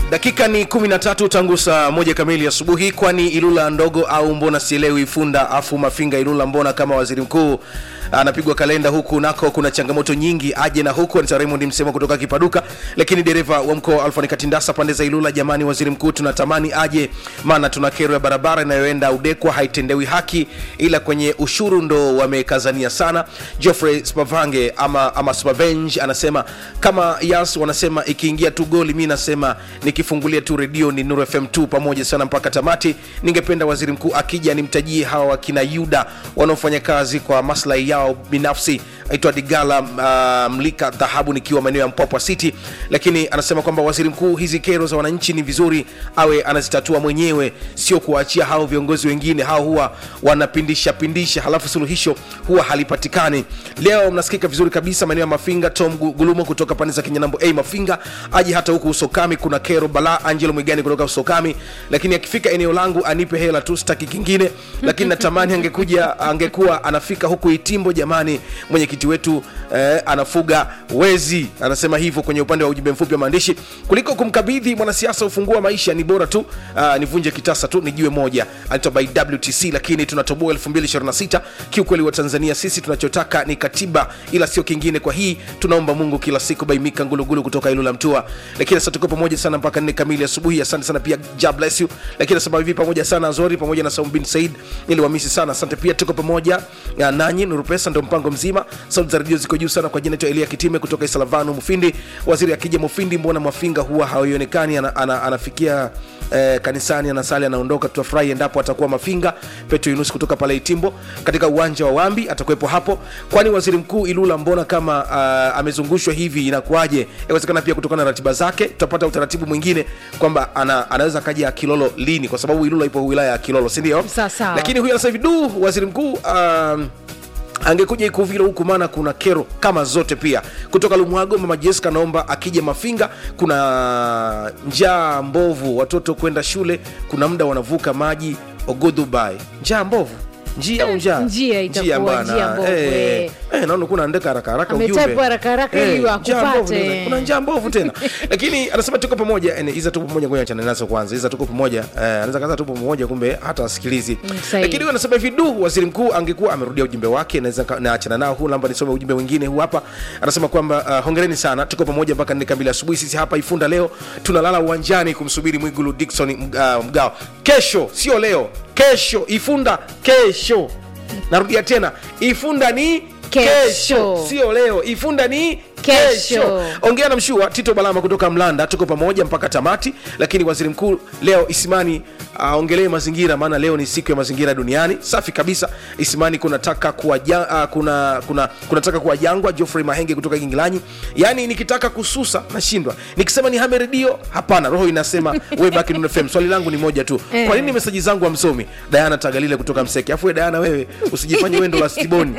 dakika ni 13 tangu saa moja kamili asubuhi kwani ilula ndogo au mbona sielewi funda afu mafinga ilula mbona kama waziri mkuu anapigwa kalenda huku nako kuna changamoto nyingi aje na huku anita raymond msemo kutoka kipaduka lakini dereva wa mkoa alfani katindasa pande za ilula jamani waziri mkuu tunatamani aje maana tuna kero ya barabara inayoenda udekwa haitendewi haki ila kwenye ushuru ndo wamekazania sana geoffrey spavange ama, ama spavenge anasema kama yas wanasema ikiingia tu goli mi nasema nikifungulia tu redio ni nur fm 2 pamoja sana mpaka tamati ningependa waziri mkuu akija nimtajie hawa wakina yuda wanaofanya kazi kwa maslahi yao binafsi aitwa digala uh, mlika dhahabu nikiwa maeneo ya mpwapwa city lakini anasema kwamba waziri mkuu hizi kero za wananchi ni vizuri awe anazitatua mwenyewe sio kuwaachia hao viongozi wengine hao huwa wanapindisha pindisha halafu suluhisho huwa halipatikani leo mnasikika vizuri kabisa maeneo ya mafinga tom Gu- gulumo kutoka pande za kinyanambo a mafinga aje hata huku usokami kuna kero bala angelo mwigani kutoka usokami lakini akifika eneo langu anipe hela tu sitaki kingine lakini natamani angekuja angekuwa anafika huku itimbo jamani mwenyekiti wetu eh, anafuga wezi anasema hivyo kwenye upande wa ujumbe mfupi wa maandishi kuliko kumkabidhi mwanasiasa ufunguo wa maisha ni bora tu uh, nivunje kitasa tu nijue moja anaitwa by wtc lakini tunatoboa 2026 kiukweli wa tanzania sisi tunachotaka ni katiba ila sio kingine kwa hii tunaomba mungu kila siku baimika ngulugulu kutoka ilula mtua lakini sasa tuko pamoja sana mpaka nne kamili asubuhi asante sana pia ja bless you lakini nasema hivi pamoja sana azori pamoja na saum bin said niliwamisi sana asante pia tuko pamoja ya nanyi nurupesa ndo mpango mzima sauti za redio ziko juu sana kwa jina naitwa elia kitime kutoka isalavanu mufindi waziri akija mufindi mbona mwafinga huwa haionekani ana, ana, anafikia eh, kanisani anasali anaondoka tutafurahi endapo atakuwa mafinga petro yunus kutoka pale itimbo katika uwanja wa wambi atakuwepo hapo kwani waziri mkuu ilula mbona kama uh, amezungushwa hivi inakuwaje inawezekana pia kutokana na ratiba zake tutapata utaratibu mwingine kwamba ana, anaweza kaja kilolo lini kwa sababu ilula ipo wilaya ya kilolo sindio Sawa, sawa. lakini huyu anasema hivi du waziri mkuu um, angekuja ikuvilo huku maana kuna kero kama zote pia kutoka lumwago mama jessica naomba akija mafinga kuna njaa mbovu watoto kwenda shule kuna muda wanavuka maji ogodhubai njaa mbovu njia au njaa Njia itakuwa bwana. njia mbovu, eh, eh. eh, naona kuna andika haraka haraka Ametype ujumbe haraka haraka ili njaa akupate. mbovu, ndio. kuna njaa mbovu tena lakini anasema tuko pamoja eh, iza tuko pamoja ngoja achane nazo kwanza iza tuko pamoja eh, anaweza kaza tupo pamoja kumbe hata asikilizi Mm, sahihi. lakini huyu anasema hivi du waziri mkuu angekuwa amerudia ujumbe wake naweza ka- naachana nao huu namba nisome ujumbe mwingine huu hapa anasema kwamba uh, hongereni sana tuko pamoja mpaka nne kamili asubuhi sisi hapa ifunda leo tunalala uwanjani kumsubiri mwigulu dikson uh, mgao kesho sio leo kesho ifunda kesho narudia tena ifunda ni Kesho. sio leo ifunda ni Kesho. kesho ongea na mshua tito balama kutoka mlanda tuko pamoja mpaka tamati lakini waziri mkuu leo isimani aongelee uh, mazingira maana leo ni siku ya mazingira duniani safi kabisa isimani kunataka kuwa ja, uh, kuna, kuna, kunataka kuwa jangwa geoffrey mahenge kutoka gingilanyi yaani nikitaka kususa nashindwa nikisema ni hame redio hapana roho inasema we baki Nuru fm swali langu ni moja tu Eh. kwa nini meseji zangu amsomi dayana tagalile kutoka mseke afu we dayana wewe usijifanye wendo la stiboni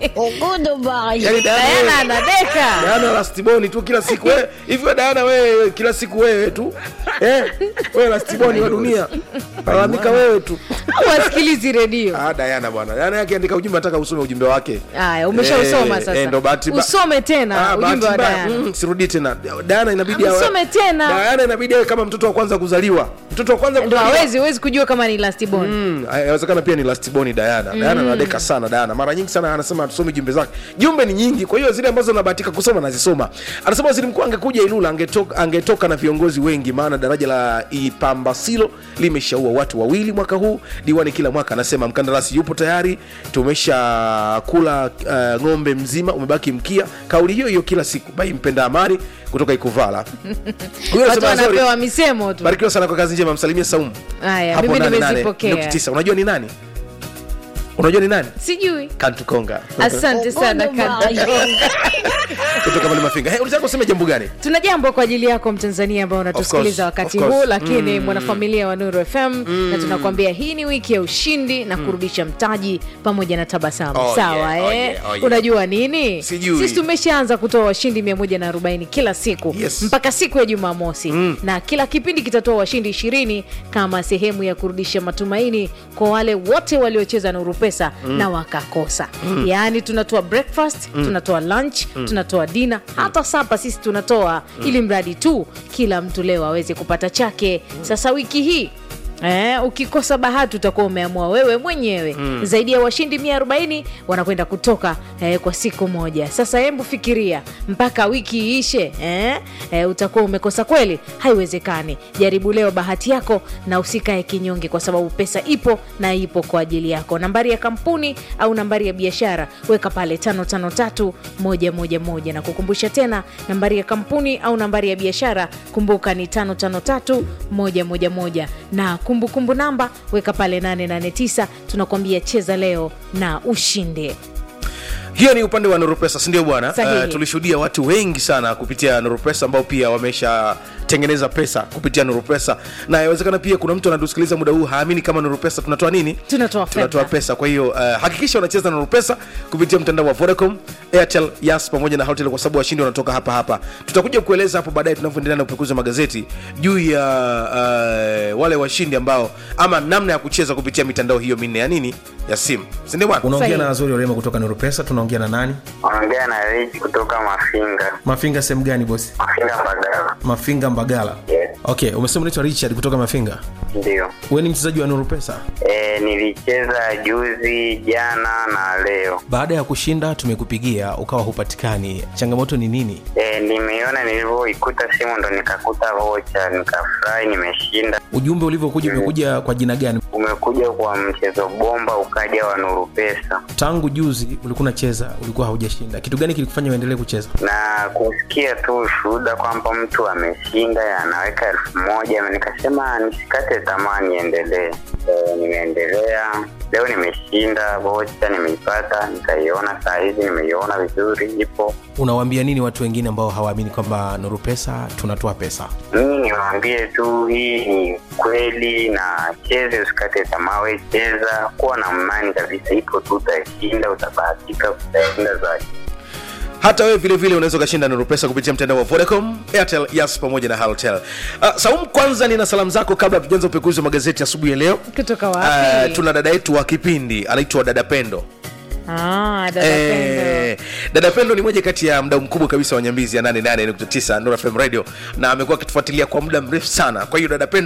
yani Diana wewe- anadeka Diana lastiboni tu kila siku wewe hivi wewe Diana wewe kila siku wewe tu eh wewe lastiboni wa dunia lalamika wewe tu wasikilizi redio ah Diana bwana Diana yake andika ujumbe nataka usome ujumbe wake haya umeshausoma Eh, sasa eh, ndo bahati mba- usome tena Ah, ujumbe wa bahati mbaya. Diana Mm, sirudi tena Diana inabidi awe- Usome tena. Diana inabidi awe kama mtoto wa kwanza kuzaliwa mtoto wa kwanza ndo kuzaliwa hawezi huwezi kujua kama ni lastibon Mm, inawezekana pia ni lastiboni Diana. Diana anadeka sana Diana. Mara nyingi sana anasema tusome jumbe zake. Jumbe ni nyingi, kwa hiyo zile ambazo nabahatika kusoma nazisoma. Anasema waziri mkuu angekuja Ilula angetoka, angetoka na viongozi wengi, maana daraja la Ipambasilo limeshaua watu wawili mwaka huu. Diwani kila mwaka anasema mkandarasi yupo tayari, tumesha kula uh, ng'ombe mzima, umebaki mkia. Kauli hiyo hiyo kila siku. Bai mpenda amani kutoka Ikuvala. Huyo watu anasema, "Sorry, wanapewa misemo tu barikiwa sana kwa kazi njema, msalimie Saumu haya hapo mimi nane, nane, nimezipokea nukta tisa. unajua ni nani unajua ni nani sijui kantukonga asante sana Kanda. kutoka pale mafinga hey, ulitaka kusema jambo gani tuna jambo kwa ajili yako mtanzania ambao unatusikiliza Of course, wakati of course. huu lakini mwanafamilia wa nuru fm na tunakuambia hii ni wiki ya ushindi na kurudisha mtaji pamoja na tabasamu Oh, sawa yeah, oh, eh? yeah, oh, yeah. unajua nini Sijui. sisi tumeshaanza kutoa washindi 140 kila siku Yes. mpaka siku ya jumamosi na kila kipindi kitatoa washindi ishirini kama sehemu ya kurudisha matumaini kwa wale wote waliocheza nuru pesa pesa na wakakosa yaani tunatoa breakfast tunatoa lunch tunatoa dina hata sapa sisi tunatoa ili mradi tu kila mtu leo aweze kupata chake sasa wiki hii Eh, ukikosa bahati utakuwa umeamua wewe mwenyewe mm. zaidi ya washindi 140 wanakwenda kutoka eh, kwa siku moja sasa hembu fikiria mpaka wiki iishe eh, eh, utakuwa umekosa kweli haiwezekani jaribu leo bahati yako na usikae kinyonge kwa sababu pesa ipo na ipo kwa ajili yako nambari ya kampuni au nambari ya biashara weka pale 553111 na kukumbusha tena nambari ya kampuni au nambari ya biashara kumbuka ni 553111 na kumbukumbu kumbu namba weka pale 889 tunakuambia cheza leo na ushinde hiyo ni upande wa nurupesa sindio bwana Sahihi. tulishuhudia watu wengi sana kupitia nurupesa ambao pia wameshatengeneza pesa kupitia nurupesa na inawezekana pia kuna mtu anatusikiliza muda huu haamini kama nurupesa tunatoa nini Tunatoa tunatoa fedha. pesa kwa hiyo uh, hakikisha unacheza na nurupesa kupitia mtandao wa vodacom airtel yas pamoja na hotel kwa sababu washindi wanatoka hapa hapa tutakuja kueleza hapo baadaye tunavyoendelea na upekuzi wa magazeti juu ya uh, wale washindi ambao ama namna ya kucheza kupitia mitandao hiyo minne ya nini ya simu sindio bwana unaongea Sahihi. na azuri orema kutoka nurupesa tunaongea na nani Ongea na Rich kutoka Mafinga. mafinga sehemu gani bosi Mafinga Mbagala. mafinga mbagala Yes, okay umesema unaitwa richard kutoka mafinga ndio. we ni mchezaji wa nurupesa E, nilicheza juzi, jana na leo. baada ya kushinda tumekupigia ukawa hupatikani changamoto ni nini E, nimeiona nilivyoikuta simu ndo nikakuta vocha, nikafurahi, nimeshinda. ujumbe ulivyokuja umekuja kwa jina gani Umekuja kwa mchezo bomba, ukaja wa Nuru Pesa tangu juzi ulikuwa unacheza ulikuwa haujashinda kitu gani kilikufanya uendelee kucheza na kusikia tu ushuhuda kwamba mtu ameshinda anaweka elfu moja nikasema nisikate tamaa niendelee. E, nimeendelea leo, nimeshinda vocha, nimeipata, nikaiona saa hizi, nimeiona vizuri, ipo unawaambia nini watu wengine ambao hawaamini kwamba nurupesa tunatoa pesa mimi niwaambie tu hii ni kweli na cheze usikate tamaa we cheza kuwa na imani kabisa ipo tu utashinda utabahatika utashinda zaidi hata wewe vile vile unaweza ukashinda nuru pesa kupitia mtandao wa vodacom airtel yas pamoja na halotel uh, saum kwanza nina salamu zako kabla tujaanza upekuzi wa magazeti asubuhi ya leo kutoka uh, wapi tuna dada yetu wa kipindi anaitwa dada pendo ah, dada Pendo. Eh, dada pendo ni moja kati ya mdau mkubwa kabisa wa nyambizi ya 88.9 Nuru FM radio na amekuwa akitufuatilia kwa muda mrefu sana kwa hiyo dada pendo